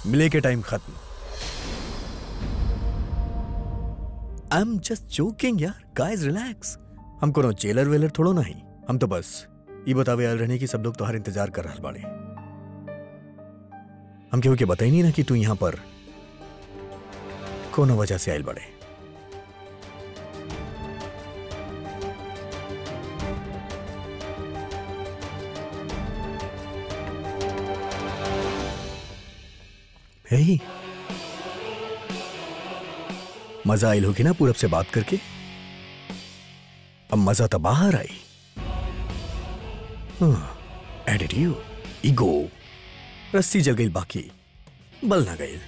मिले के टाइम खत्म आई एम जस्ट जोकिंग यार गाइस रिलैक्स हम कोनो जेलर वेलर थोड़ो नहीं हम तो बस ये बतावे आयल रहने की सब लोग तुम्हारा इंतजार कर रहा बाड़े हम केहू के बताई नहीं ना कि तू यहां पर कोनो वजह से आयल बड़े हे मजा आयल होगी ना पूरब से बात करके अब मजा तो बाहर आई एटीट्यूड ईगो रस्सी जल गई बाकी बल ना गई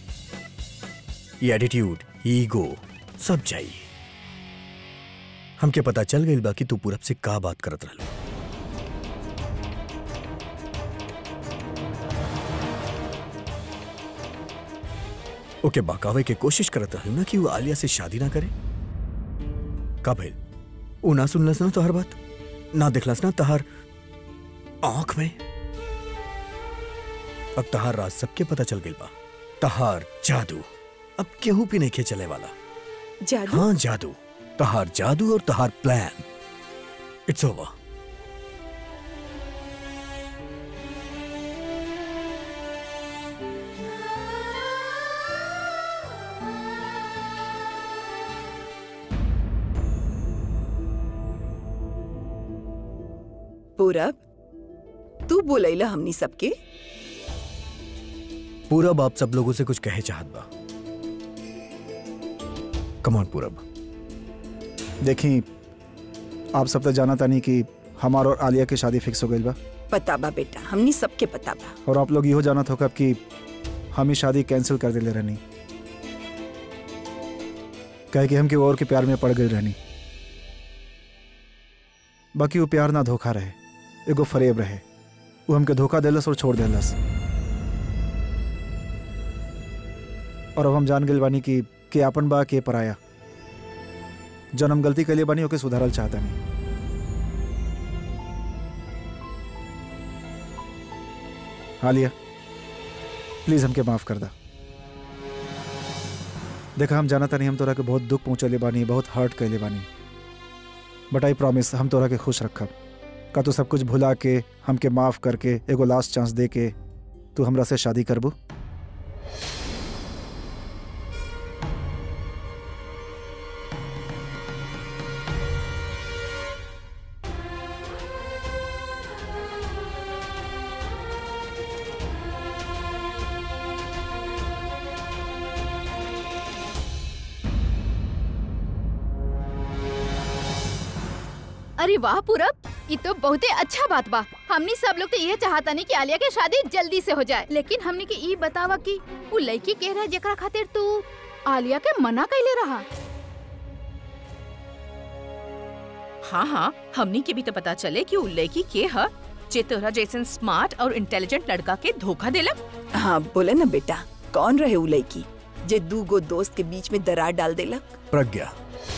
ये एटीट्यूड ईगो सब चाहिए हमके पता चल गई बाकी तू पूरब से का बात करत रहलो ओके बकावे के कोशिश करत रहलू ना कि वो आलिया से शादी ना करे का भइल वो ना सुनलस ना तोहर बात ना देखलस ना तहार आंख में अब तहार राज सबके पता चल गई बा तहार जादू अब केहू भी नहीं चले वाला जादू हाँ जादू तहार जादू और तहार प्लान इट्स ओवर पूरब तू बोलैला हमनी सबके पूरब आप सब लोगों से कुछ कहे चाहत बा कमॉन पूरब देखी आप सब तो जाना तानी कि हमार और आलिया की शादी फिक्स हो गई बा पता बा बेटा हमनी सबके पता बा और आप लोग इहो जानत होगा कि हम ही शादी कैंसिल कर दिले रहनी कहे कि हम के और के प्यार में पड़ गई रहनी बाकी वो प्यार ना धोखा रहे एगो फरेब रहे वो हमके धोखा देलस और छोड़ देलस और अब हम जान गए बानी कि के आपन बा के पराया जन हम गलती के बानी ओके सुधारल चाहता नहीं आलिया प्लीज हमके माफ कर दा देखा हम जानता नहीं हम तोरा के बहुत दुख पहुंचले बानी बहुत हर्ट कैले बानी बट आई प्रॉमिस हम तोरा के खुश रखब का तू सब कुछ भुला के हमके माफ करके एगो लास्ट चांस दे के तू हमरा से शादी करबू अरे वाह पूरब ये तो बहुत ही अच्छा बात बा हमनी सब लोग तो ये चाहता नहीं कि आलिया के शादी जल्दी से हो जाए लेकिन हमनी के ई बतावा कि वो लड़की कह रहा जेकरा खातिर तू आलिया के मना कैले रहा हाँ हाँ हमनी के भी तो पता चले कि उ लड़की के ह जे तोरा जैसन स्मार्ट और इंटेलिजेंट लड़का के धोखा देलक हाँ बोले ना बेटा कौन रहे उ लड़की जे दू गो दोस्त के बीच में दरार डाल देलक प्रज्ञा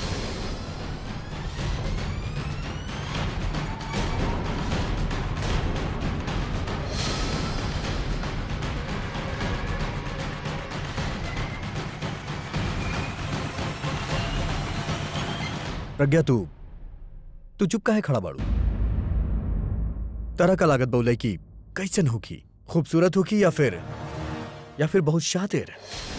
प्रज्ञा तू तू चुप काहे खड़ा बाड़ू तरह का लागत बोले की कैसन होगी खूबसूरत होगी या फिर या फिर बहुत शातिर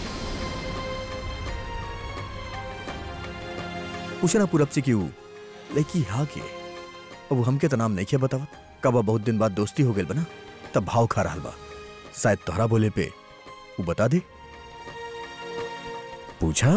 पूछना पूरब से क्यों लड़की हा के अब वो हमके तो नाम नहीं किया बतावत कब बहुत दिन बाद दोस्ती हो गई बना तब भाव खा रहा बा शायद तोहरा बोले पे वो बता दे पूछा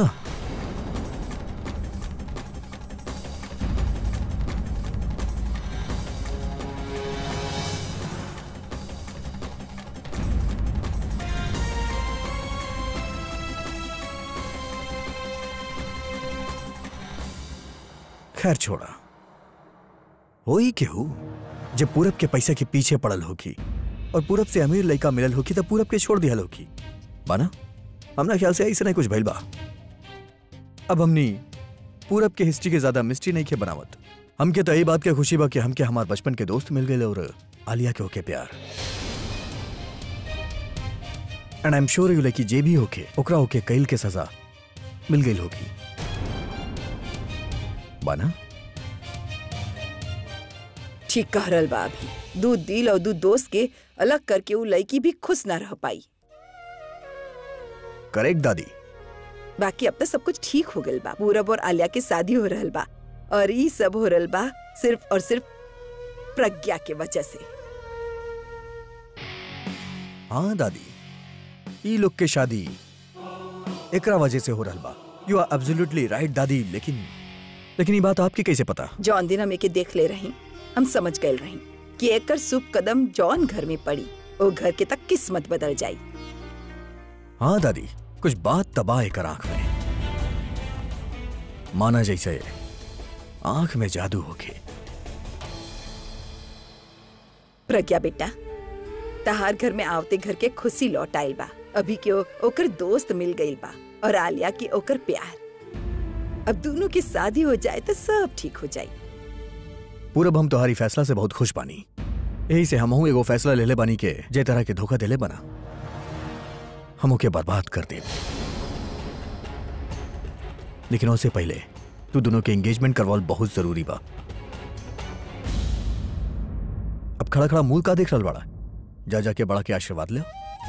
खैर छोड़ा हो ही के हो जब पूरब के पैसे के पीछे पड़ल होगी और पूरब से अमीर लड़का मिलल होगी तब पूरब के छोड़ दिया होगी बाना हमरा ख्याल से ऐसे नहीं कुछ भइल बा अब हमनी पूरब के हिस्ट्री के ज्यादा मिस्ट्री नहीं के बनावत हमके तो यही बात के खुशी बा कि हमके हमार बचपन के दोस्त मिल गए और आलिया के होके प्यार and I am sure you लड़की जे भी होके ओकरा होके कैल के सजा मिल गई होगी बाना ठीक कह रहल बा अभी दू दिल और दू दोस्त के अलग करके उ लड़की भी खुश ना रह पाई करेक्ट दादी बाकी अब तक सब कुछ ठीक हो गल बा पूरब और आलिया के शादी हो रहल बा और ई सब हो रहल बा सिर्फ और सिर्फ प्रज्ञा के वजह से हाँ दादी ई लोग के शादी एकरा वजह से हो रहल बा यू आर एब्सोल्युटली राइट दादी लेकिन लेकिन ये बात आपके कैसे पता जौन दिन हम एके देख ले रही हम समझ गए रही कि एकर शुभ कदम जौन घर में पड़ी वो घर के तक किस्मत बदल जाई हाँ दादी कुछ बात तबाह है कर आंख में माना जैसे आंख में जादू होके प्रज्ञा बेटा तहार घर में आवते घर के खुशी लौट आइल बा अभी के ओ- ओकर दोस्त मिल गइल बा और आलिया की ओकर प्यार अब दोनों की शादी हो जाए तो सब ठीक हो जाए पूरब हम तुम्हारी फैसला से बहुत खुश बानी यही से हमहू एगो फैसला ले ले बानी के जे तरह के धोखा देले बना हम ओके बर्बाद कर दे लेकिन उससे पहले तू दोनों के एंगेजमेंट करवाल बहुत जरूरी बा अब खड़ा खड़ा मुंह का देख रहा बड़ा जा जाके बड़ा के आशीर्वाद ले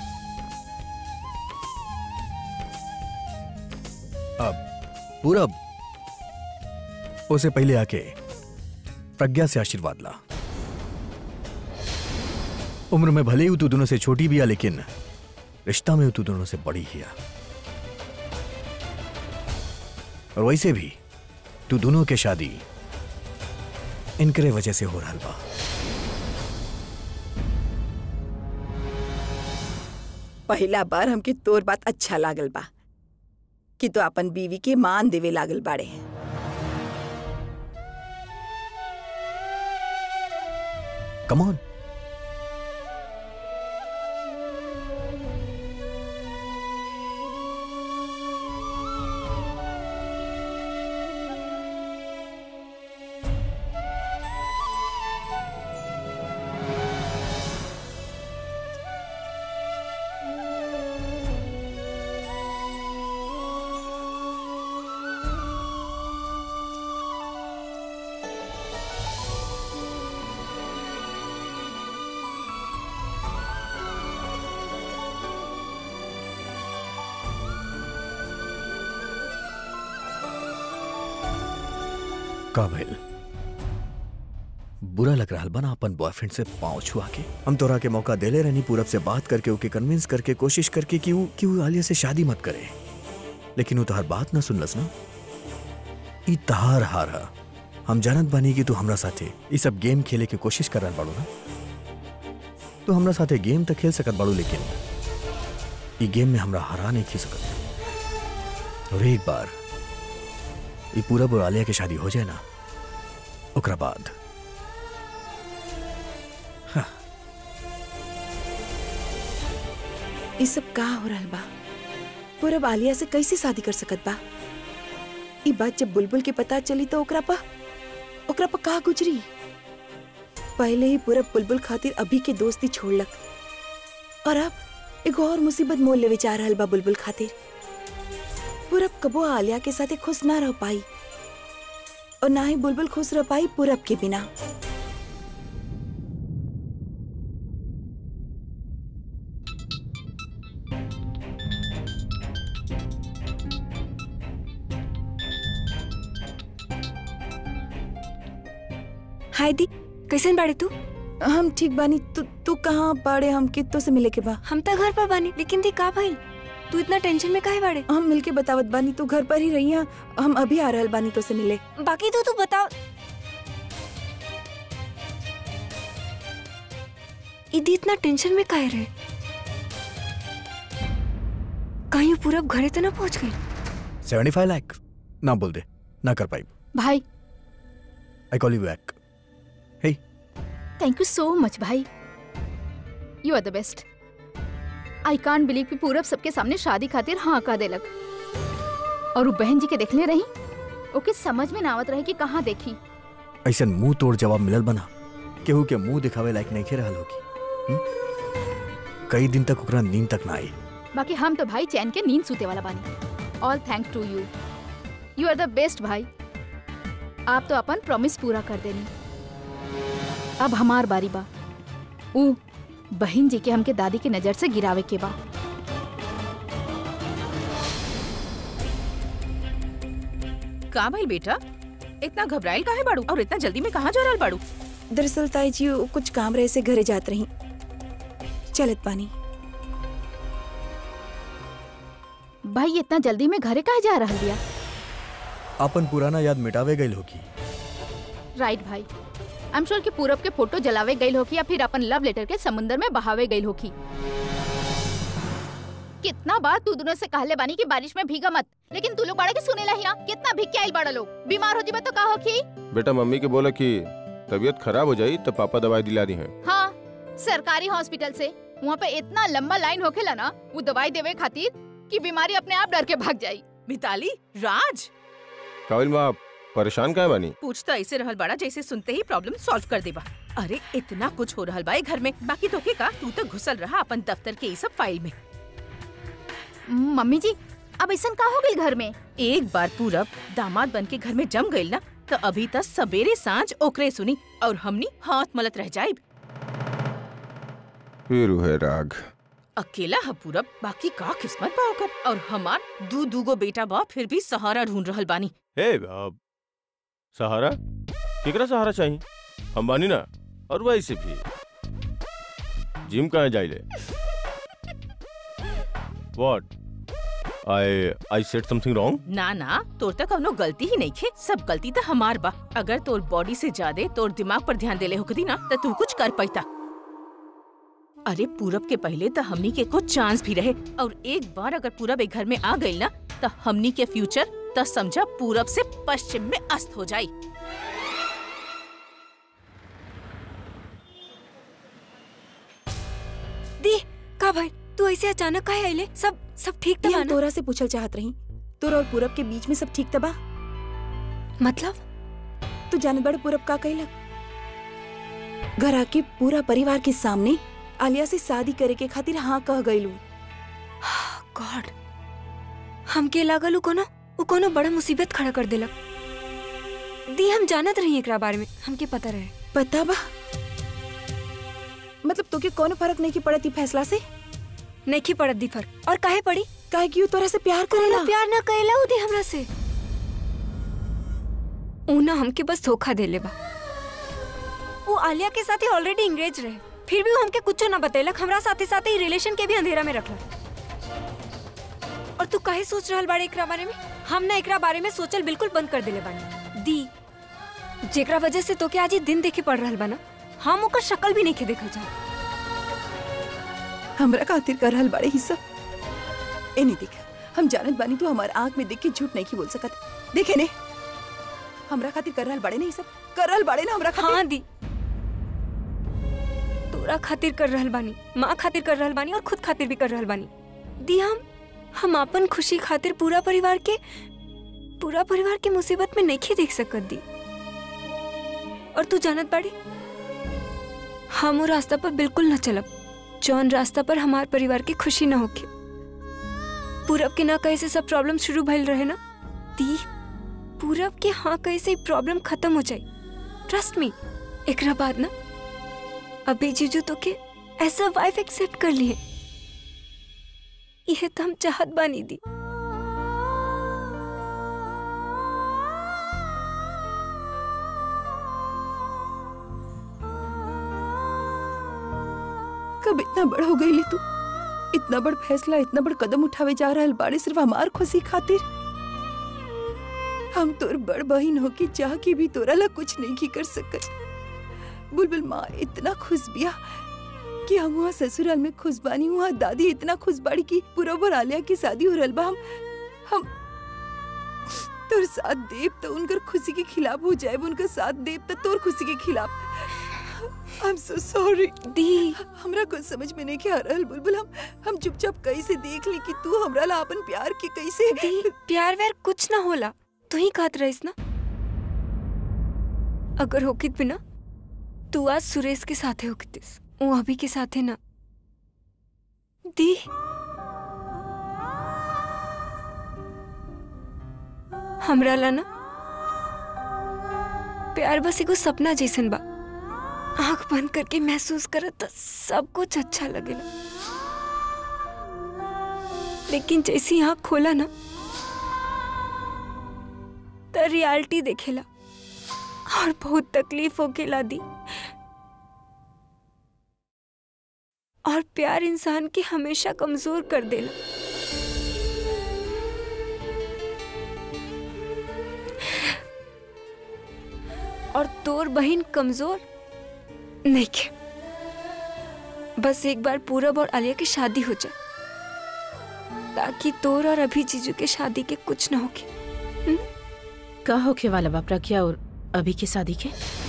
अब पूरब उसे पहले आके प्रज्ञा से आशीर्वाद ला उम्र में भले ही तू दोनों से छोटी भी है लेकिन रिश्ता में तू दोनों से बड़ी ही है और वैसे भी तू दोनों के शादी इनकरे वजह से हो रहा बा पहला बार हमके तोर बात अच्छा लागल बा कि तो अपन बीवी के मान देवे लागल बाड़े कम ऑन का भइल बुरा लग रहा बना अपन बॉयफ्रेंड से पांव छुआ के हम तोरा के मौका देले रहनी पूरब से बात करके ओके कन्विंस करके कोशिश करके कि वो कि वो आलिया से शादी मत करे लेकिन वो तोहर बात ना सुनलस ना ई तहार हार हा हम जानत बानी कि तू हमरा साथे ई सब गेम खेले के कोशिश कर रहल बाड़ू ना तू हमरा साथे गेम तो खेल सकत बाड़ू लेकिन ई गेम में हमरा हरा नहीं खी सकत और एक बार ई पूरब और आलिया के शादी हो जाए ना ओकरा बाद ये सब का हो रहल बा पूरब आलिया से कैसे शादी कर सकत बा ई बात जब बुलबुल के पता चली तो ओकरा पा ओकरा पा का गुजरी पहले ही पूरब बुलबुल खातिर अभी के दोस्ती छोड़लक और अब एगो और मुसीबत मोल लेवे जा रहल बा बुलबुल खातिर पूरब कबो आलिया के साथे खुश ना रह पाई और ना ही बुलबुल खुश रह पाई पूरब के बिना हाय दी कैसन बाड़े तू हम ठीक बानी तू तू कहाँ बाड़े हम कितो से मिले के बा हम तो घर पर बानी लेकिन दी का भाई तू इतना टेंशन में काहे बाड़े हम मिलके बतावत बानी तू घर पर ही रही हैं। हम अभी आ रहल बानी तो से मिले बाकी तो तू बताओ इदी इतना टेंशन में काहे रहे कहीं वो पूरा घरे तो ना पहुंच गई सेवेंटी फाइव लाख ना बोल दे ना कर पाई भाई I call you back hey thank you so much भाई you are the best I can't believe कि पूरब सबके सामने शादी खातिर हाँ कह देलक और वो बहन जी के देखले रही ओके समझ में ना आवत रहे कि कहाँ देखी ऐसा मुंह तोड़ जवाब मिलल बना केहू के मुंह दिखावे लायक नहीं खे रहल होगी हम्म? कई दिन तक ओकरा नींद तक ना आई बाकी हम तो भाई चैन के नींद सूते वाला बानी all thank to you you are the best भाई आप तो अपन प्रॉमिस पूरा कर देनी अब हमार बारी बा ऊ बहन जी के हमके दादी की नजर से गिरावे के बा का भाई बेटा इतना घबराइल काहे बाड़ू और इतना जल्दी में कहाँ जा रहल बाड़ू दरअसल ताई जी वो कुछ काम रहे से घरे जात रही चलत पानी भाई इतना जल्दी में घरे काहे जा रहल बिया अपन पुराना याद मिटावे गई होगी राइट भाई आई एम श्योर कि पूरब के फोटो जलावे गई होकी या फिर अपन लव लेटर के समुंदर में बहावे गई होकी कितना बार तू दोनों से कहले बानी कि बारिश में भीगा मत लेकिन तू लोग बड़ा के सुनेला ही ना कितना भीग के आइल बड़ा लोग बीमार हो जीबे तो का होखी बेटा मम्मी के बोला कि तबीयत खराब हो जाई तो पापा दवाई दिला दी हैं हाँ सरकारी हॉस्पिटल से वहाँ पे इतना लंबा लाइन होखेला ना वो दवाई देवे खातिर कि बीमारी अपने आप डर के भाग जाई मिताली राज काबिल माँ आप परेशान काहे बानी पूछता ऐसे रहल बड़ा जैसे सुनते ही प्रॉब्लम सॉल्व कर देबा अरे इतना कुछ हो रहल बा ए घर में बाकी तो के का तू तो घुसल रहा अपन दफ्तर के ये सब फाइल में मम्मी जी अब ऐसा का हो गई घर में एक बार पूरब दामाद बन के घर में जम गइल ना तो अभी तक सवेरे सांझ ओकरे सुनी और हमनी हाथ मलत रह जाइब फिर है राग अकेला है पूरब बाकी का किस्मत बा ओकर और हमार दू दूगो बेटा बा फिर भी सहारा ढूंढ रहल बानी हे अब सहारा केकरा सहारा चाहिए हम बानी ना और वैसे भी जिम कहाँ जाइले what I I said something wrong ना ना तोर तक कौनो गलती ही नहीं खे सब गलती तो हमार बा अगर तोर बॉडी से ज्यादा तोर दिमाग पर ध्यान देले होकती ना तो तू कुछ कर पाता अरे पूरब के पहले तो हमनी के कुछ चांस भी रहे और एक बार अगर पूरब एक घर में आ गई ना तो हमनी के फ्यूचर तो समझा पूरब से पश्चिम में अस्त हो जाई दी का भाई तू ऐसे अचानक काहे आइले सब सब ठीक ये था हम ना तोरा से पूछल चाहत रही तोरा और पूरब के बीच में सब ठीक तबा मतलब तू जानत बड़ पूरब का कहलक घर आके पूरा परिवार के सामने आलिया से शादी करे के खातिर हाँ कह गईलू गॉड हमके लागल उ कोनो उ कोनो बड़ा मुसीबत खड़ा कर देलक दी हम जानत रही एकरा बारे में हमके पता रहे पता बा मतलब तोके कोनो फर्क नहीं की पड़ती फैसला से नहीं पड़त दी फर्क और काहे पड़ी काहे कि उ तोरा से प्यार करेला कोनो प्यार ना करेला उ दी हमरा से उ ना हमके बस धोखा देले बा वो आलिया के साथ ऑलरेडी इंगेज रहे फिर भी वो हमके कुछो ना बतेलक हमरा साथे साथे ही रिलेशन के भी अंधेरा में रखलक और तू काहे सोच रहल बाड़े एकरा बारे में हम ना एकरा बारे में सोचल बिल्कुल बंद कर देले बानी दी जेकरा वजह से तोके आज ही दिन देखे पड़ रहल बा ना हम ओकर शक्ल भी नहीं के देखल जा हमरा खातिर कर रहल बड़े हिस्सा ए नहीं देख हम जानत बानी तू हमार आंख में देख के झूठ नहीं की बोल सकत देखे ने हमरा खातिर कर रहल बड़े नहीं सब कर रहल बड़े ना हमरा खातिर हाँ दी तोरा खातिर कर रहल बानी माँ खातिर कर रहल बानी और खुद खातिर भी कर रहल बानी दी हम हम अपन खुशी खातिर पूरा परिवार के पूरा परिवार के मुसीबत में नहीं देख सकत दी और तू जानत बाड़ी हम वो रास्ता पर बिल्कुल न चलब जौन रास्ता पर हमार परिवार की खुशी न होके पूरब के ना कहे से सब प्रॉब्लम शुरू भइल रहे ना दी पूरब के हाँ कहे से प्रॉब्लम खत्म हो जाए ट्रस्ट मी एकरा बाद ना अभी जीजू तो के ऐसा वाइफ एक्सेप्ट कर लिए यह तो हम चाहत बानी दी कब इतना बड़ हो गई तू इतना बड़ फैसला इतना बड़ कदम उठावे जा रहल बाड़े सिर्फ हमार खुशी खातिर हम तोर बड़ बहिन हो के चाह के भी तोरा ला कुछ नहीं की कर सकत बुलबुल माँ इतना खुश बिया कि हम वहाँ ससुराल में खुश बानी वहाँ दादी इतना खुश बाड़ी की पूरा भर आलिया की शादी हो रहल बा हम हम तोर साथ देव तो उनकर खुशी के खिलाफ हो जाए उनका साथ देव तो तोर खुशी के खिलाफ आई एम सो सॉरी दी हमरा कुछ समझ में नहीं आ रहल बुलबुल हम हम चुपचाप कैसे देख ली कि तू हमरा ला अपन प्यार के कैसे दी प्यार व्यार कुछ ना होला तू ही कहत रहीस ना अगर होकित भी ना तू आज सुरेश के साथे होकितिस वो अभी के साथे ना दी हमरा ला ना प्यार बस एगो सपना जैसन बा आंख बंद करके महसूस करत त सब कुछ अच्छा लगेला लेकिन जैसी आंख खोला ना त रियलिटी देखेला और बहुत तकलीफ होकेला दी और प्यार इंसान के हमेशा कमजोर कर देला और तोर बहन कमजोर नहीं के बस एक बार पूरब और आलिया की शादी हो जाए ताकि तोर और अभी जीजू के शादी के कुछ ना होके का होखे वाला बा प्रज्ञा और अभी की शादी के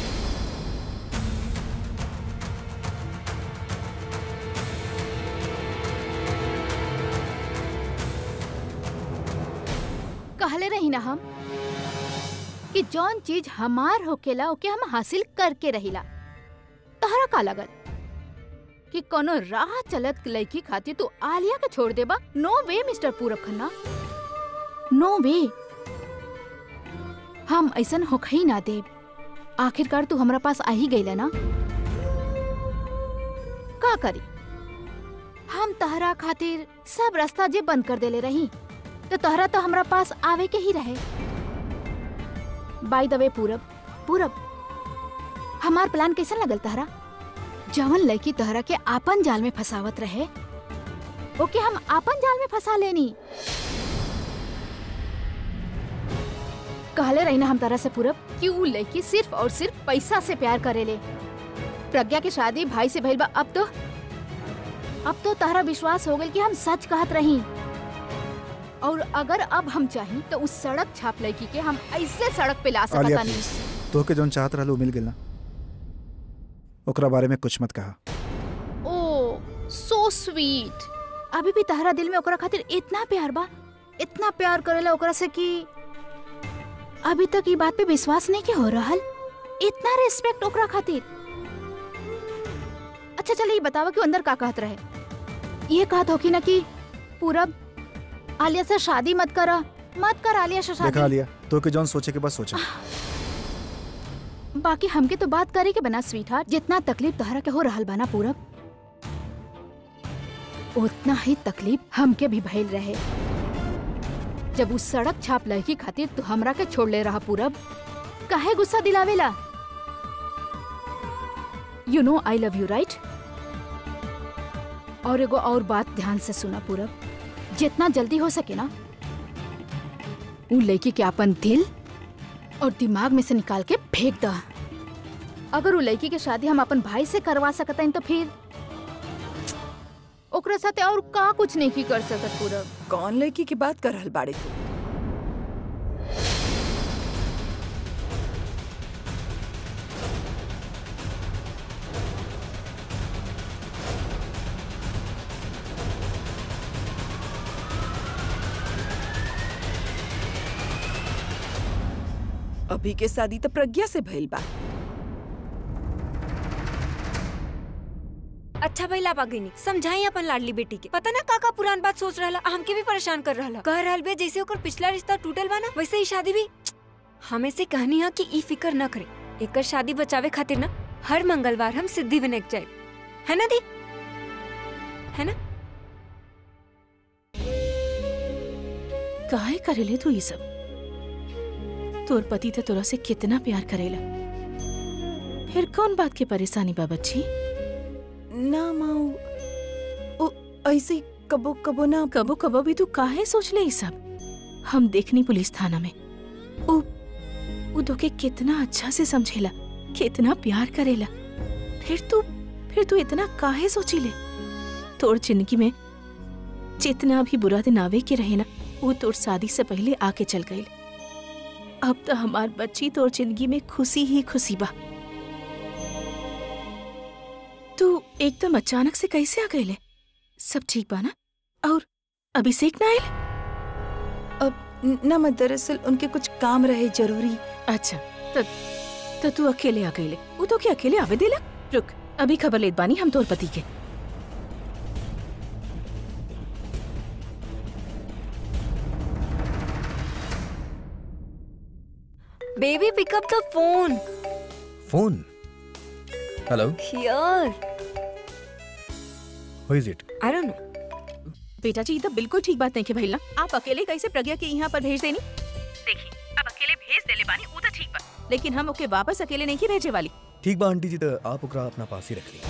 कहले रही ना हम कि जौन चीज हमार होकेला ओके हम हासिल करके रहिला तहरा का लगल कि कोनो राह चलत लड़की खातिर तू आलिया के छोड़ देबा नो वे मिस्टर पूरब खन्ना नो वे हम ऐसन होखई ना देब आखिरकार तू हमरा पास आ ही गईला ना का करी हम तहरा खातिर सब रास्ता जे बंद कर देले रही तो तोहरा तो हमरा पास आवे के ही रहे बाय द वे पूरब पूरब हमार प्लान कैसन लगल तहरा जवन लड़की तोहरा के आपन जाल में फसावत रहे ओके हम आपन जाल में फंसा लेनी कहले रही ना हम तरह से पूरब कि ऊ लड़की सिर्फ और सिर्फ पैसा से प्यार करेले प्रज्ञा के शादी भाई से भइल बा अब तो अब तो तहरा विश्वास हो गल कि हम सच कहत रही और अगर अब हम चाहें तो उस सड़क छाप लड़की के हम ऐसे सड़क पे ला आलिया सकता नहीं प्लीज तोहके जौन चाहत रहल उ मिल गेल ना ओकरा बारे में कुछ मत कहा ओ सो स्वीट अभी भी तहरा दिल में ओकरा खातिर इतना प्यार बा इतना प्यार करेला ओकरा से कि अभी तक ये बात पे विश्वास नहीं के हो रहल इतना रिस्पेक्ट ओकरा खातिर अच्छा चलिए ये बतावा कि वो अंदर का कहत रहे ये कहत हो कि ना कि पूरब आलिया से शादी मत करा मत कर आलिया से देखा शादी लिया तोहके जौन सोचे के बस सोचा बाकी हमके तो बात करे के बना स्वीट हार्ट जितना तकलीफ तोहरा के हो रहल बना पूरब उतना ही तकलीफ हमके भी भइल रहे जब उस सड़क छाप लड़की खातिर तू हमरा के छोड़ ले रहा पूरब काहे गुस्सा दिलावेला you know I love you right और एगो और बात ध्यान से सुना पूरब जितना जल्दी हो सके ना उ लड़की के अपन दिल और दिमाग में से निकाल के फेंक द अगर वो लड़की के शादी हम अपन भाई से करवा सकत हन तो फिर ओकरे साथे और का कुछ नहीं की कर सकत पूरब कौन लड़की की बात कर रहल बाड़े तू अभी के शादी तो प्रज्ञा से भइल बा अच्छा भाई लाभ आ गई समझाई अपन लाडली बेटी के पता ना का का पुरान बात सोच रहा हमके भी परेशान कर रहा कह रहल बे जैसे ओकर पिछला रिश्ता टूटल बा ना वैसे ही शादी भी हमें से कहनी है कि ई फिकर न करे एकर शादी बचावे खातिर ना हर मंगलवार हम सिद्धि विनायक जाए है ना दी है ना काहे करेले तू ये सब तोर पति तो तोरा से कितना प्यार करेला फिर कौन बात की परेशानी बा बच्ची ना माऊ ओ ऐसे ही कबो कबो ना कबो कबो भी तू काहे सोच ले ये सब हम देखनी पुलिस थाना में उ उ तोके कितना अच्छा से समझेला कितना प्यार करेला फिर तू फिर तू इतना काहे सोची ले तोर जिंदगी में जितना भी बुरा दिन आवे के रहे ना वो तोर शादी से पहले आके चल गई अब तो हमार बच्ची तोर जिंदगी में खुशी ही खुशी बा तू एकदम अचानक से कैसे आ गईले सब ठीक बा ना और अभिषेक ना आयल न- ना मैं दरअसल उनके कुछ काम रहे जरूरी अच्छा तो, तो तू अकेले आ गईले वो तो क्या अकेले आवे देला रुक अभी खबर लेत बानी हम तोर पति के baby pick up the phone phone hello here who is it I don't know बेटा जी ये तो बिल्कुल ठीक बात नहीं के भैया आप अकेले कैसे प्रज्ञा के यहाँ पर भेज देनी देखिए अब अकेले भेज देले बानी वो तो ठीक बा लेकिन हम ओके वापस अकेले नहीं भेजे वाली ठीक बा आंटी जी तो आप ओकरा अपना पास ही रख ली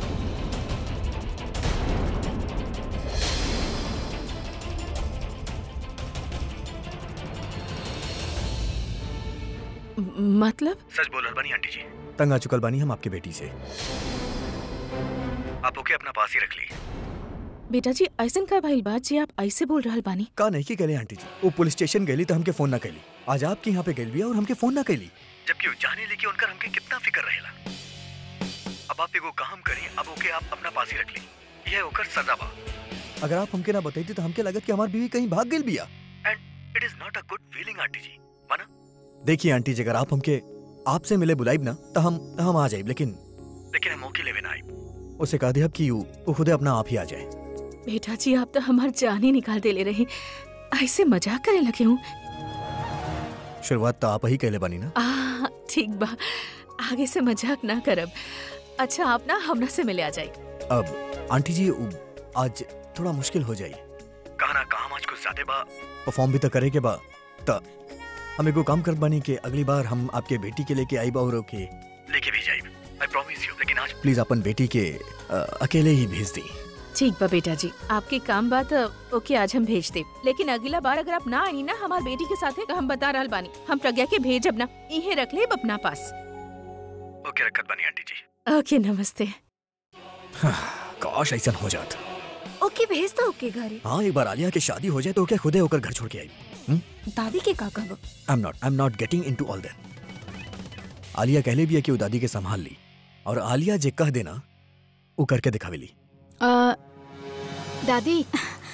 म- मतलब सच बोल रहा बानी आंटी जी तंग आ चुकल बानी हम आपके बेटी से आप ओके अपना पास ही रख ली बेटा जी ऐसन का भाई बात जी आप ऐसे बोल रहा बानी का नहीं की कहले आंटी जी वो पुलिस स्टेशन गई तो हमके फोन ना कैली आज आपके यहाँ पे गई बिया और हमके फोन ना कैली जबकि वो जाने लेके उनकर हमके कितना फिक्र रहेला अब आप एगो काम करी अब ओके आप अपना पास ही रख ली यह ओकर सजा बा अगर आप हमके ना बताई तो हमके लगत कि हमार बीवी कहीं भाग गई बिया and it is not a good feeling aunty जी माना देखिए आंटी जी अगर आप हमके आपसे मिले बुलाइब ना तो हम हम आ जाइब लेकिन लेकिन हम मौके लेवे ना आइब उसे कह दिया कि वो वो खुदे अपना आप ही आ जाए बेटा जी आप तो हमार जान ही निकाल दे ले रहे ऐसे मजाक करे लगे हूँ शुरुआत तो आप ही कहले बनी ना आ ठीक बा आगे से मजाक ना करब अच्छा आप ना हमरा से मिले आ जाए अब आंटी जी उ- आज थोड़ा मुश्किल हो जाई कहा ना काम आज कुछ ज्यादा बा परफॉर्म भी तो करे के बा त हम एगो काम करत बानी कि अगली बार हम आपके बेटी के लेके आईब और ओके लेके भी जाइब आई प्रॉमिस यू लेकिन आज प्लीज अपन बेटी के अ, अकेले ही भेज दी ठीक बा बेटा जी आपके काम बात ओके आज हम भेज दे लेकिन अगला बार अगर आप ना आई ना हमार बेटी के साथ हम बता रहल बानी हम प्रज्ञा के भेजब ना इहे रख ले अपना पास ओके रखत बानी आंटी जी ओके नमस्ते काश ऐसा हो जात ओके भेज दो ओके घरे हाँ एक बार आलिया की शादी हो जाए तो क्या खुदे होकर घर छोड़ के आई दादी के का कहब I am not I am not getting into all that Alia कहले भी है कि वो दादी के संभाल ली और आलिया जे कह देना वो करके दिखावेली आ, दादी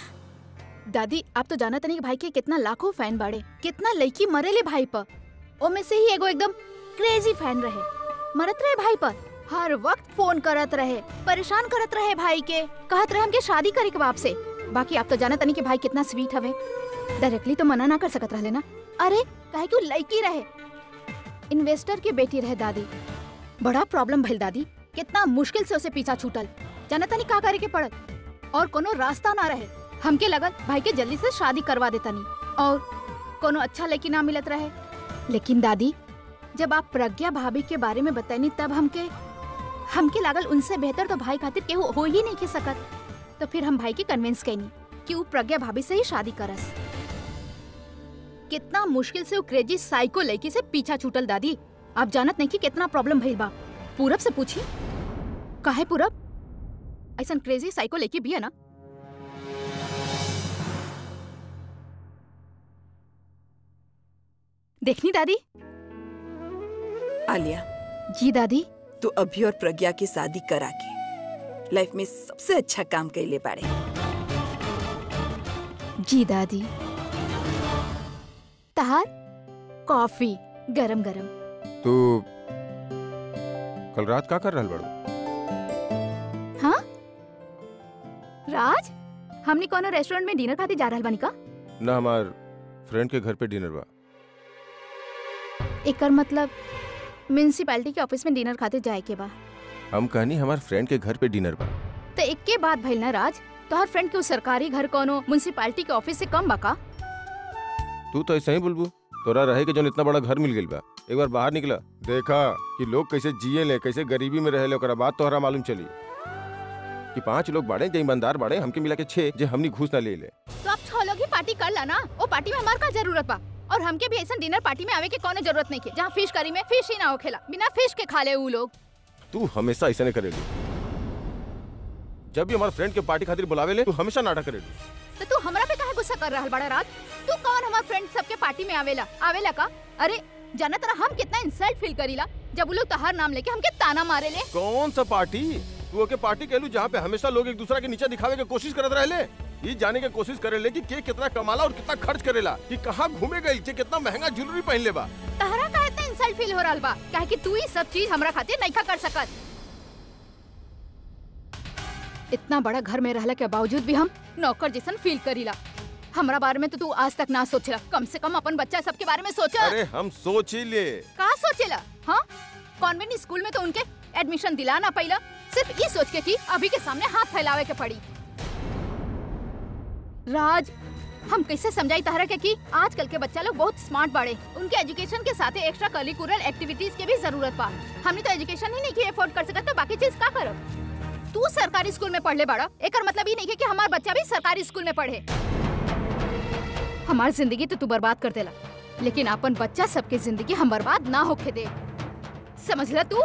दादी आप तो जानत नहीं कि भाई के कितना लाखों फैन बाड़े कितना लड़की मरेले भाई पर ओमे से ही एगो एकदम क्रेजी फैन रहे मरत रहे भाई पर हर वक्त फोन करत रहे परेशान करत रहे भाई के कहत रहे हमके शादी करे के बाप से बाकी आप तो जानत नहीं कि भाई कितना स्वीट हवे डायरेक्टली तो मना ना कर सकत रहले ना अरे काहे कि वो लड़की रहे इन्वेस्टर की बेटी रहे दादी बड़ा प्रॉब्लम भइल दादी कितना मुश्किल से उसे पीछा छूटल जानता नहीं का करे के पड़ल और कोनो रास्ता ना रहे हमके लगल भाई के जल्दी से शादी करवा देता नहीं और कोनो अच्छा लड़की ना मिलत रहे लेकिन दादी जब आप प्रज्ञा भाभी के बारे में बतानी तब हमके हमके लागल उनसे बेहतर तो भाई खातिर केहू हो ही नहीं के सकत तो फिर हम भाई के कन्विंस कैनी कि वो प्रज्ञा भाभी से ही शादी करस कितना मुश्किल से वो क्रेजी साइको लड़की से पीछा छूटल दादी आप जानत नहीं कि कितना प्रॉब्लम भइल बा पूरब से पूछी काहे पूरब ऐसा क्रेजी साइको लड़की भी है ना देखनी दादी आलिया जी दादी तू अभी और प्रज्ञा की शादी करा के लाइफ में सबसे अच्छा काम कैले बाड़े जी दादी तहार कॉफी गरम गरम तू कल रात का कर रहल बड़ू हाँ राज हमनी कोनो रेस्टोरेंट में डिनर खातिर जा रहल बानी का ना हमार फ्रेंड के घर पे डिनर बा एकर मतलब म्यूनसिपैलिटी के ऑफिस में डिनर खातिर जाए के बा हम कहनी हमार फ्रेंड के घर पे डिनर बा तो एक के बात भइल ना राज तोहर फ्रेंड के उ सरकारी घर कोनो म्यूनसिपैलिटी के ऑफिस से कम बा का तू तो ऐसा ही बोलबू तोरा रहे के जो इतना बड़ा घर मिल गइल बा एक बार बाहर निकला देखा कि लोग कैसे जिए ले कैसे गरीबी में रहे ओकरा बात तोहरा मालूम चली कि पांच लोग बाड़े जो ईमानदार बाड़े हमके मिला के छह जे हमनी घूस ना ले ले तो आप छह लोग ही पार्टी कर ला ना वो पार्टी में हमार का जरूरत बा और हमके भी ऐसा डिनर पार्टी में आवे के कोनो जरूरत नहीं के जहाँ फिश करी में फिश ही ना होखेला बिना फिश के खा ले उ लोग तू हमेशा ऐसा नहीं करेलू जब भी हमारे फ्रेंड के पार्टी खातिर बुलावे ले तू हमेशा नाटक करेलू तो तू हमरा पे काहे गुस्सा कर रहल बड़ा रात तू कौन हमार फ्रेंड सबके पार्टी में आवेला आवेला का अरे जाना तरह हम कितना इंसल्ट फील करीला जब उ लोग तहार नाम लेके हमके ताना मारे ले कौन सा पार्टी तू ओके पार्टी कहलू जहाँ पे हमेशा लोग एक दूसरा के नीचे दिखावे के कोशिश करत रहले ये जाने के कोशिश करेले कि के कितना कमाला और कितना खर्च करेला कि कहाँ घूमे गई जे कितना महंगा ज्वेलरी पहन ले बा तहरा का इतना इंसल्ट फील हो रहल बा काहे कि तू ही सब चीज हमरा खातिर नहीं कर सकत इतना बड़ा घर में रहला के बावजूद भी हम नौकर जैसन फील करीला हमरा बारे में तो तू आज तक ना सोचला कम से कम अपन बच्चा सबके बारे में सोचा अरे हम सोच ही ले का सोचेला हाँ कॉन्वेंट स्कूल में तो उनके एडमिशन दिलाना पहला सिर्फ ये सोच के कि अभी के सामने हाथ फैलावे के पड़ी राज हम कैसे समझाई तहरा के कि आजकल के बच्चा लोग बहुत स्मार्ट बाड़े उनके एजुकेशन के साथ एक्स्ट्रा करिकुलर एक्टिविटीज के भी जरूरत बा हमने तो एजुकेशन ही नहीं की अफोर्ड कर सकत तो बाकी चीज का करब तू सरकारी स्कूल में पढ़ले बाड़ा एकर मतलब ये नहीं है कि हमार बच्चा भी सरकारी स्कूल में पढ़े हमार जिंदगी तो तू बर्बाद कर देला लेकिन अपन बच्चा सबके जिंदगी हम बर्बाद ना होके दे समझला तू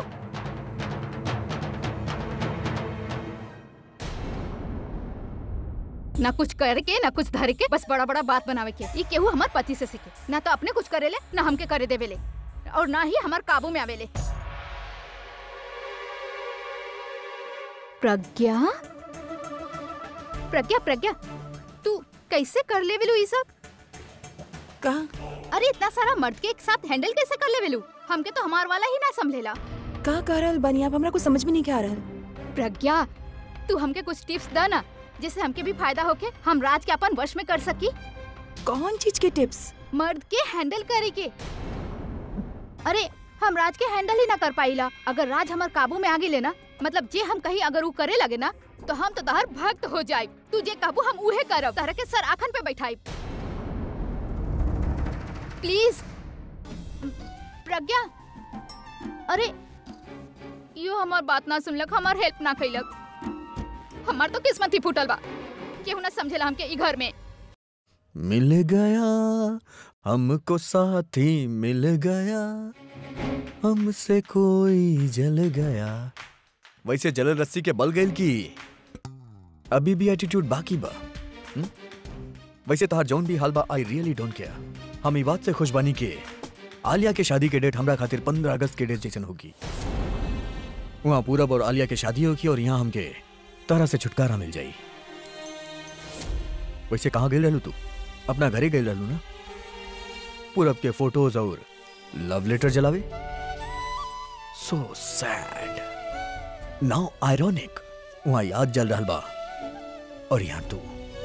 ना कुछ करके ना कुछ धर के बस बड़ा बड़ा बात बनावे के ये केहू हमार पति से सीखे ना तो अपने कुछ करेले ना हमके करे देवेले और ना ही हमार काबू में आवेले प्रज्ञा प्रज्ञा प्रज्ञा तू कैसे कर ले वेलू ये सब का अरे इतना सारा मर्द के एक साथ हैंडल कैसे कर ले वेलू हमके तो हमार वाला ही ना संभलेला का कह रहल बानी आप हमरा को समझ में नहीं आ रहल प्रज्ञा तू हमके कुछ टिप्स द ना जिससे हमके भी फायदा होके हम राज के अपन वश में कर सकी कौन चीज के टिप्स मर्द के हैंडल करे के अरे हम राज के हैंडल ही ना कर पाईला अगर राज हमार काबू में आ गई लेना मतलब जे हम कहीं अगर वो करे लगे ना तो हम तो तहर भक्त हो जाए तू जे काबू हम उहे करब तहरा के सर आखन पे बैठाई प्लीज प्रज्ञा अरे यो हमार बात ना सुनलक हमार हेल्प ना कैलक हमार तो किस्मत ही फूटल बा केहू ना समझेला हमके ई घर में मिल गया हमको साथी मिल गया हमसे कोई जल गया वैसे जल रस्सी के बल गईल की अभी भी एटीट्यूड बाकी बा हुँ? वैसे तहार जौन भी हाल बा आई रियली डोंट केयर हम ई बात से खुश बानी के आलिया के शादी के डेट हमरा खातिर 15 अगस्त के डेट जैसन होगी वहाँ पूरब और आलिया के शादी होगी और यहाँ हमके तरह से छुटकारा मिल जाई वैसे कहाँ गई रहलू तू अपना घरे गई रहलू ना पूरब के फोटोज और लव लेटर जलावे सो सैड नाउ आयरॉनिक वहां याद जल रहल बा और यहाँ तू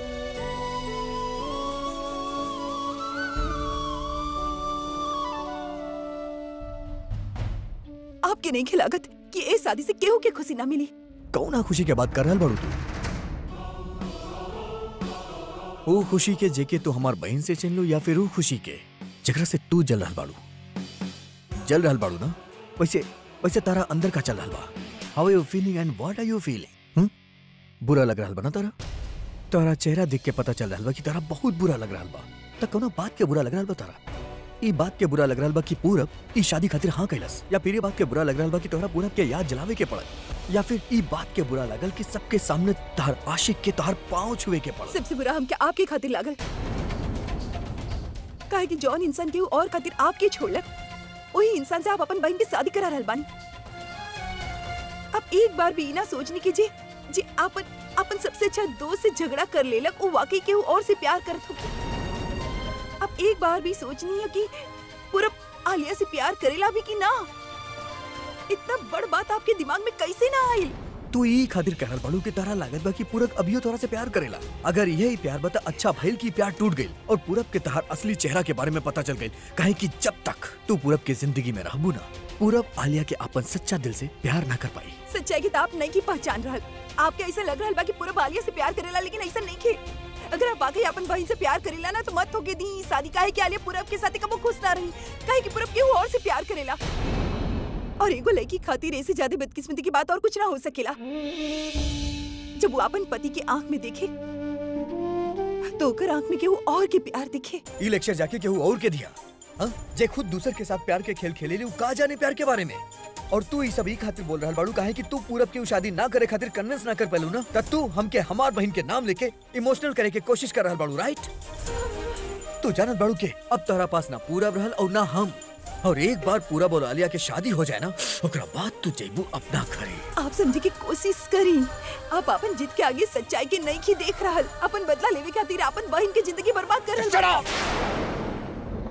आपके नहीं खिलागत कि ए शादी से केहू के खुशी ना मिली कौना खुशी के बात कर रहल बाड़ू तू वो खुशी के जेके तू हमार बहन से चिन लो या फिर वो खुशी के जकरा से तू जल रहल बाड़ू जल रहल बाड़ू ना वैसे वैसे तारा अंदर का चल रहल बा how are you feeling and what are you feeling बुरा लग रहल बा ना तारा तारा चेहरा देख के पता चल रहल बा कि तारा बहुत बुरा लग रहल बा त कौनो बात के बुरा लग रहल बा तारा ई बात के बुरा लग रहल बा कि पूरब ई शादी खातिर हाँ कैलस या फिर ई बात के बुरा लग रहल बा कि तोहरा पूरब के याद जलावे के पड़ल या फिर ई बात के बुरा लगल कि सबके सामने तहर आशिक के तहर पाँव छुए के पड़ल सबसे बुरा हमके आपके खातिर लागल काहे कि जौन इंसान केहू और खातिर आपके छोड़लक वही इंसान से आप अपन बहन की शादी करा रहल बानी अब एक बार भी ई ना सोचने की जे जे आपन अपन सबसे अच्छा दोस्त से झगड़ा कर लेलक वो वाकई केहू और से प्यार करत हो अब एक बार भी सोचनी है कि पूरा आलिया से प्यार करेला भी कि ना इतना बड़ बात आपके दिमाग में कैसे ना आई तू ई खातिर कहल बाड़ू कि तारा लागत बा कि पूरब अभियो तोरा से प्यार करेला अगर यही प्यार बता अच्छा भइल की प्यार टूट गइल और पूरब के तहार असली चेहरा के बारे में पता चल गइल काहे कि जब तक तू पूरब के जिंदगी में रहबू ना पूरब आलिया के अपन सच्चा दिल से प्यार ना कर पाई सच्चाई की तो आप नहीं की पहचान रहल आपके ऐसा लग रहल बा कि पूरा बालिया से प्यार करेला लेकिन ऐसा नहीं खे अगर आप वाकई अपन बहन से प्यार करेला ना तो मत होके दी ई शादी काहे कि आलिया पूरब के साथ कबो खुश ना रही काहे कि पूरब केहू और से प्यार करेला और एगो लड़की खातिर ऐसे ज्यादा बदकिस्मती की बात और कुछ ना हो सकेला जब वो अपन पति की आंख में देखे तो ओकर आंख में केहू और के प्यार दिखे ई लेक्चर जाके केहू और के दिया हाँ जे खुद दूसर के साथ प्यार के खेल खेले ली का जाने प्यार के बारे में और तू ई सब ई खातिर बोल रहल बाड़ू काहे कि तू पूरब की उ शादी ना करे खातिर कन्विंस ना कर पेलू ना त तू हमके हमार बहन के नाम लेके इमोशनल करे के कोशिश कर रहल बाड़ू राइट तू जानत बाड़ू के अब तोहरा पास ना पूरब रहल और ना हम और एक बार पूरब और आलिया के शादी हो जाए ना ओकरा बाद तू जइबू अपना घरे आप समझे की कोशिश करी आप अपन जिद के आगे सच्चाई के नहीं की देख रहल अपन बदला लेवे खातिर अपन बहन की जिंदगी बर्बाद कर रहल बा।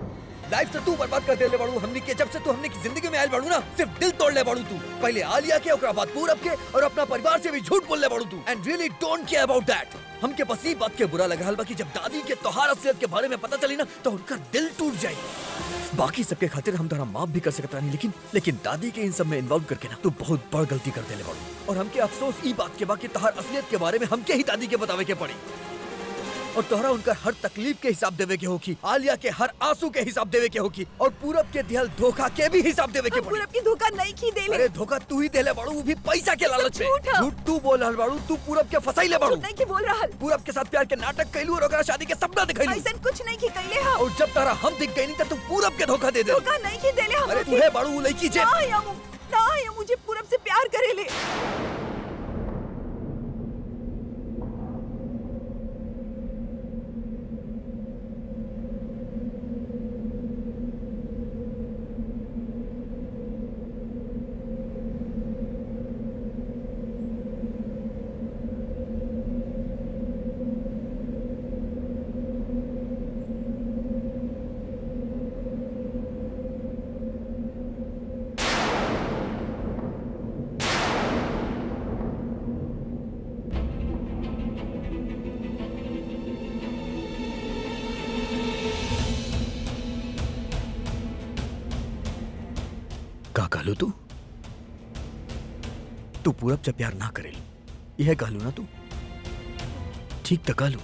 लाइफ से तू बर्बाद कर देले बाड़ू हमनी के जब से तू हमने की जिंदगी में आयल बाड़ू ना सिर्फ दिल तोड़ ले बाड़ू तू पहले आलिया के ओकरा बाद पूरब के और अपना परिवार से भी झूठ बोल ले बाड़ू तू and really don't care about that हमके बस ई बात के बुरा लग रहा बा कि जब दादी के तोहार असलियत के बारे में पता चली ना तो उनका दिल टूट जाई बाकी सबके खातिर हम तोरा माफ भी कर सकता नहीं लेकिन लेकिन दादी के इन सब में इन्वॉल्व करके ना तू बहुत बड़ गलती कर देले बाड़ू और हमके अफसोस ई बात के बा कि तोहार असलियत के बारे में हमके ही दादी के बतावे के पड़ी और तोहरा उनका हर तकलीफ के हिसाब देवे के होकी आलिया के हर आंसू के हिसाब देवे के होकी और पूरब के दिहल धोखा के भी हिसाब देवे के पड़ी पूरब की धोखा नहीं की देले अरे धोखा तू ही देले बाड़ू वो भी पैसा के लालच में झूठ है। झूठ तू बोल रहल बाड़ू तू पूरब के फसाइले बाड़ू झूठ नहीं की बोल रहा पूरब के साथ प्यार के नाटक कैलू और ओकरा शादी के सपना दिखैलू ऐसा कुछ नहीं की कैले हम और जब तारा हम दिख गई नहीं तब तू पूरब के धोखा दे दे धोखा नहीं की देले हम अरे तू है बाड़ू वो लड़की जे ना या मु- ना या मुझे पूरब से प्यार करेले का कहलू तू तू पूरब से प्यार ना करेल यह कहलू ना तू ठीक तो कहलू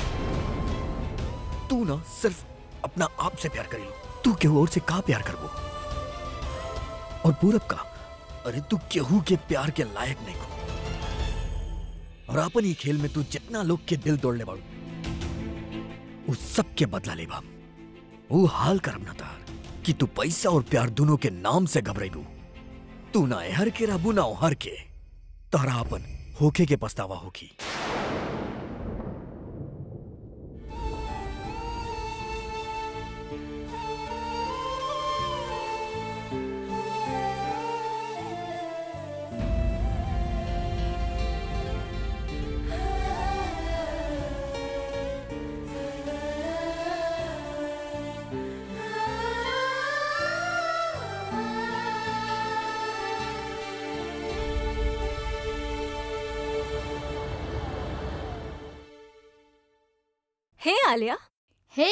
तू ना सिर्फ अपना आप से प्यार करेलू तू केहू और से का प्यार करबो और पूरब का अरे तू केहू के प्यार के लायक नहीं को और अपन ही खेल में तू जितना लोग के दिल तोड़ ले बाड़ू उस सब के बदला ले बा वो हाल करम ना तार कि तू पैसा और प्यार दोनों के नाम से घबराइबू तू ना एहर के रहबू ना ओहर के तोहरा अपन होखे के पछतावा होगी हे आलिया हे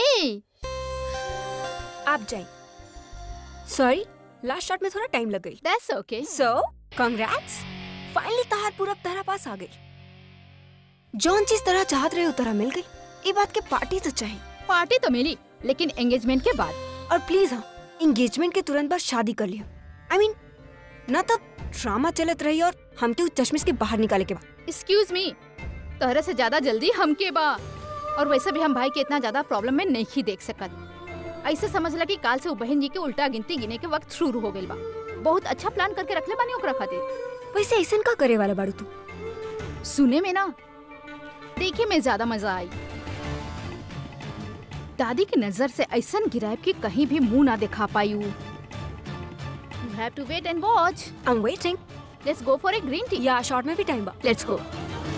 आप जाइए सॉरी लास्ट शॉट में थोड़ा टाइम लग गई दैट्स ओके सो कांग्रेट्स फाइनली तहार पूरब तरह पास आ गई जौन चीज तरह चाहत रहे उतरा मिल गई ये बात के पार्टी तो चाहिए पार्टी तो मिली लेकिन एंगेजमेंट के बाद और प्लीज हाँ एंगेजमेंट के तुरंत बाद शादी कर लियो आई मीन ना तो ड्रामा चलत रही और हमके उस चश्मिश के बाहर निकाले के बाद एक्सक्यूज मी तोहरा से ज्यादा जल्दी हमके बा और वैसे भी हम भाई के इतना ज्यादा प्रॉब्लम में नहीं देख सकत ऐसे समझ ला कि काल से वो बहन जी के उल्टा गिनती गिने के वक्त शुरू हो गइल बा बहुत अच्छा प्लान करके रखले बानी ओकरा खातिर वैसे ऐसा का करे वाला बाड़ू तू सुने में ना देखे में ज्यादा मजा आई दादी की नजर से ऐसा गिरायब कि कहीं भी मुंह ना दिखा पाई you have to wait and watch I am waiting let's go for a green tea या शॉर्ट में भी टाइम बा लेट्स गो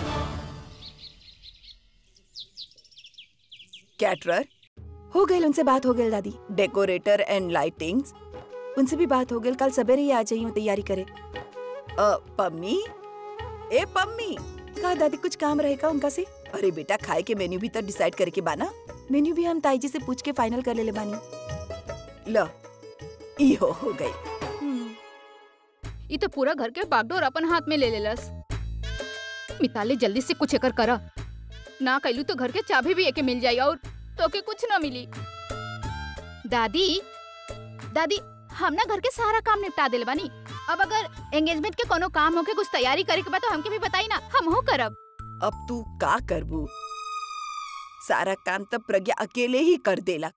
कैटरर हो गई उनसे बात हो गई दादी डेकोरेटर एंड लाइटिंग्स उनसे भी बात हो गई कल सवेरे ही आ जाइयो तैयारी करे अ, पम्मी ए पम्मी का दादी कुछ काम रहेगा उनका से अरे बेटा खाए के मेन्यू भी तो डिसाइड करे के बाना मेन्यू भी हम ताई जी से पूछ के फाइनल कर ले ले बानी ल ई हो हो गई ये तो पूरा घर के बागडोर अपन हाथ में ले लेलस मिताली जल्दी से कुछ एकर करा ना कैलू तो घर के चाबी भी एके मिल जाई और तो के कुछ ना मिली दादी दादी हम ना घर के सारा काम निपटा दिल बानी अब अगर एंगेजमेंट के कोनो काम होके कुछ तैयारी करे के बा तो हमके भी बताई ना हम हो करब अब तू का करबू सारा काम तब प्रज्ञा अकेले ही कर देला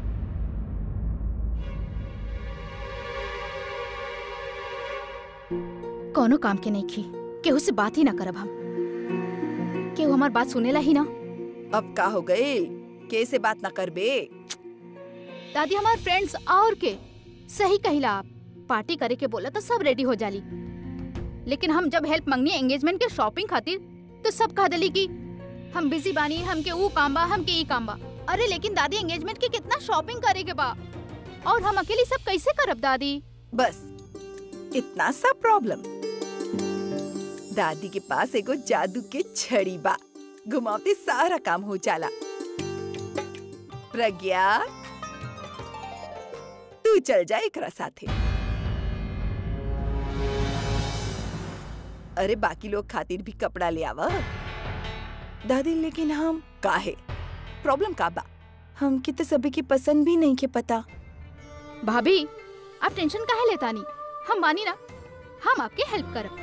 कोनो काम के नहीं खी केहू से बात ही ना करब हम केहू हमार बात सुनेला ही ना अब का हो गए के से बात ना करबे दादी हमार फ्रेंड्स और के सही कहिला आप पार्टी करे के बोला तो सब रेडी हो जाली लेकिन हम जब हेल्प मंगनी एंगेजमेंट के शॉपिंग खातिर तो सब कह दिली कि हम बिजी बानी हमके ऊ काम बा हमके ई काम बा अरे लेकिन दादी एंगेजमेंट के कितना शॉपिंग करे के बा और हम अकेली सब कैसे करब दादी बस इतना सा प्रॉब्लम दादी के पास एगो जादू के छड़ी बा घुमावते सारा काम हो जाला प्रज्ञा तू चल जा एकरा साथे अरे बाकी लोग खातिर भी कपड़ा ले आवा दादी लेकिन हम काहे प्रॉब्लम का बा हमके तो सभी की पसंद भी नहीं के पता भाभी आप टेंशन काहे लेता नहीं हम बानी ना हम आपके हेल्प करब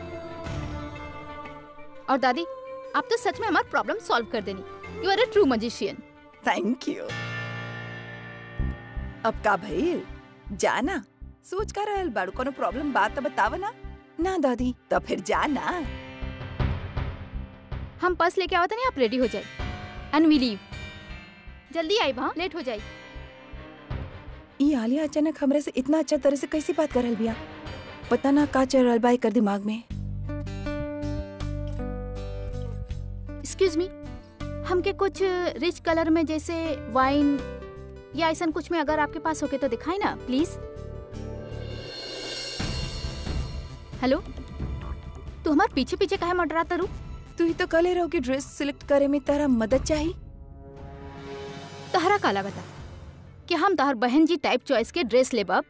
और दादी आप तो सच में हमारा प्रॉब्लम सॉल्व कर देनी you are a true magician thank you अब का भइल जाना सोच का रहल बाड़ू कोनो प्रॉब्लम बात तो बताव ना ना दादी तो फिर जाना हम पर्स लेके आवत नहीं आप रेडी हो जाए एंड वी लीव जल्दी आई वहाँ लेट हो जाए ई आलिया अचानक हमरे से इतना अच्छा तरह से कैसी बात कर रहल बिया पता ना का चल रहल बा एकर दिमाग में एक्सक्यूज मी हमके कुछ रिच कलर में जैसे वाइन या ऐसा कुछ में अगर आपके पास होके तो दिखाई ना प्लीज हेलो तू हमारे पीछे पीछे काहे मंडराता रू तू ही तो कले रहो कि ड्रेस सिलेक्ट करे में तारा मदद चाहिए तहरा का लगता कि हम तहर बहन जी टाइप चॉइस के ड्रेस लेबब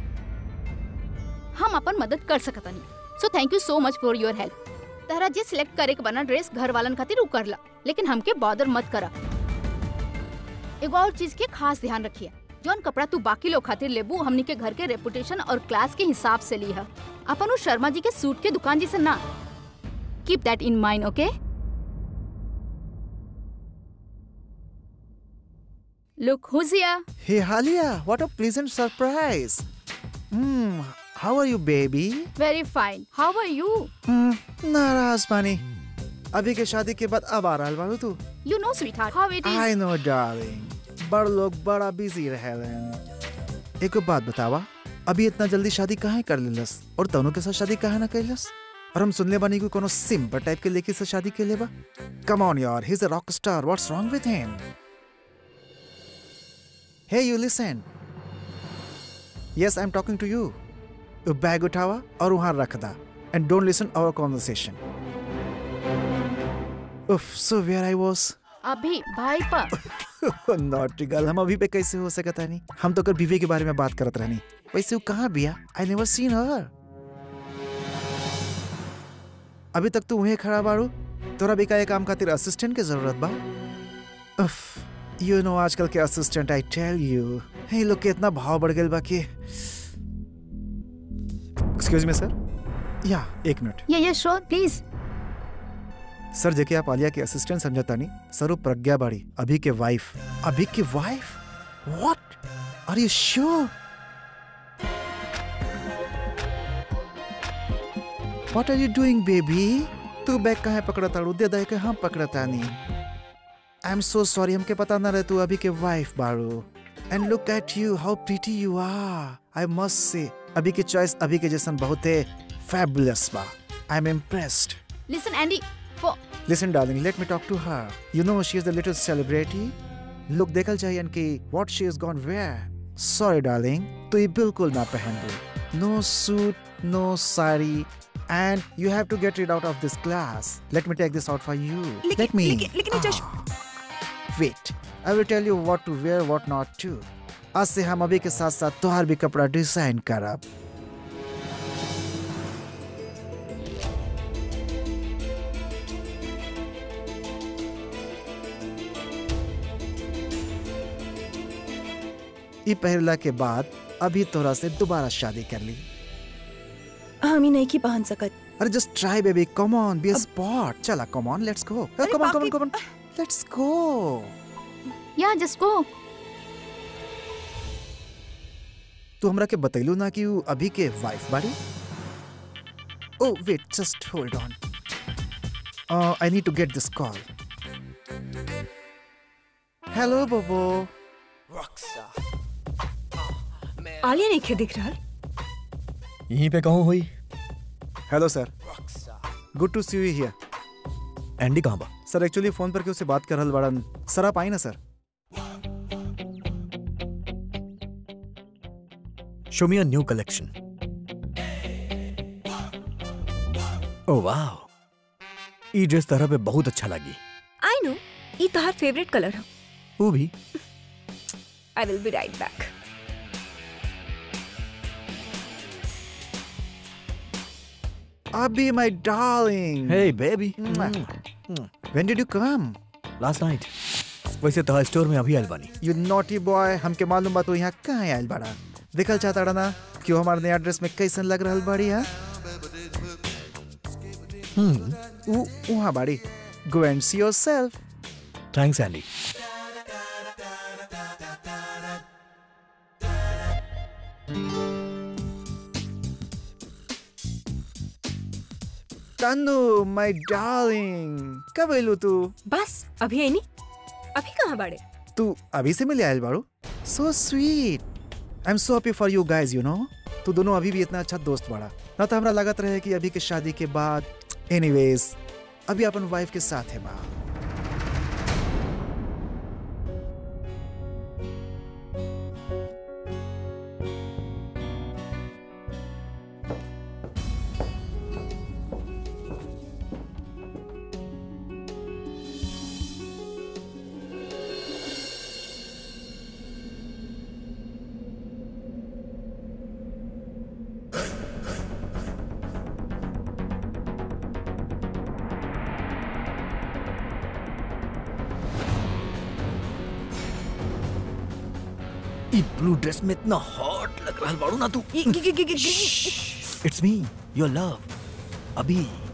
हम अपन मदद कर सकतनी सो थैंक यू सो मच फॉर योर हेल्प तहरा जे सिलेक्ट करे के बना ड्रेस घर वालन खातिर उ कर ला लेकिन हमके बॉदर मत करा एगो और चीज के खास ध्यान रखिए जौन कपड़ा तू बाकी लोग खातिर लेबू हमनी के घर के रेपुटेशन और क्लास के हिसाब से ली है अपन उ शर्मा जी के सूट के दुकान जी से ना keep that in mind okay look who's here Hey Halia, what a pleasant surprise. Hmm, how are you, baby? Very fine how are you Hmm, नाराज बानी अभी के शादी के बाद अब आ रहा बारू तू you know sweetheart how it I is no darling बड़ लोग बड़ा बिजी रहेलन एक बात बतावा अभी इतना जल्दी शादी काहे कर लेलस और दोनों के साथ शादी काहे ना कैलस और हम सुनले बानी कि कोनो सिंपल टाइप के लड़की से शादी के लेबा कम ऑन यार he is a rock star what's wrong with him hey you listen yes I am talking to you bag उठावा और वहां रख दा and don't listen our conversation उफ सो वेयर आई वाज अभी भाई पर नॉटी गर्ल हम अभी पे कैसे हो सकता नहीं हम तो कल बीवी के बारे में बात करत रहनी वैसे वो कहाँ बिया आई नेवर सीन हर अभी तक तू वहीं खड़ा बाड़ू तोरा भी का काम खातिर असिस्टेंट के जरूरत बा उफ यू नो आजकल के असिस्टेंट आई टेल यू हे लोग के इतना भाव बढ़ गेल बा कि एक्सक्यूज मी सर या एक मिनट ये ये श्योर प्लीज सर जेके आप आलिया के असिस्टेंट समझता नहीं सर वो प्रज्ञा बाड़ी अभी के वाइफ अभी की wife what are you sure what are you doing baby तू बैग कहाँ पकड़ा ताड़ू दे दे के हम पकड़ता नहीं आई एम सो सॉरी हमके पता ना रहे तू अभी के वाइफ बाड़ू and look at you how pretty you are I must say अभी के चॉइस अभी के जैसन बहुत है फैबुलस बा I am impressed listen Andy for Listen, darling, let me talk to her. You know she is a little celebrity. Look देखल चाहिए कि what she has gone where. Sorry, darling, तो ये बिल्कुल ना पहन दो. No suit, no sari, and you have to get rid out of this class. Let me take this out for you. लेकिन- let me. लेकिन- लेकिन ये चश- Ah. Wait, I will tell you what to wear, what not to. आज से हम अभी के साथ साथ तोहार भी कपड़ा डिजाइन करब. ई पहला के बाद अभी तोरा से दोबारा शादी कर ली हम ही नहीं की पहन सकत अरे just try baby come on be a sport चला कम ऑन लेट्स गो अरे कम ऑन कम ऑन बाकी- कम ऑन लेट्स गो या जस्ट गो तू हमरा के बतैलू ना कि उ अभी के वाइफ बाड़ी oh wait just hold on I need to get this call hello Bobo Alia नहीं खे दिख रहा यहीं पे कहूँ हुई hello sir good to see you here Andy कहाँ बा सर एक्चुअली फोन पर के उससे बात कर रहल बड़न सर आप आई ना sir show me a new collection oh wow ई ड्रेस तरह पे बहुत अच्छा लगी आई नो ई तोहार फेवरेट कलर है वो भी I will be right back Abhi, my darling. Hey baby When did you come? Last night वैसे तो स्टोर में अभी आयल बानी You naughty boy. हमके मालूम बा तू यहाँ कहाँ आयल बाड़ा देखल चाहता ना कि हमारे नया ड्रेस में कैसन लग रहल बाड़ी हा उ उहाँ बाड़ी Go and see yourself. Thanks Andy Tanu, my darling. कब आइलू तू बस अभी आई नहीं अभी कहाँ बाड़े तू अभी से मिले आयल बाड़ू so sweet I am so happy for you guys you know तू दोनों अभी भी इतना अच्छा दोस्त बाड़ा ना तो हमरा लागत रहे कि अभी के शादी के बाद एनीवेज अभी अपन वाइफ के साथ है बा ई ब्लू ड्रेस में इतना हॉट लग रहा बाड़ू ना तू इट्स मी योर लव अभी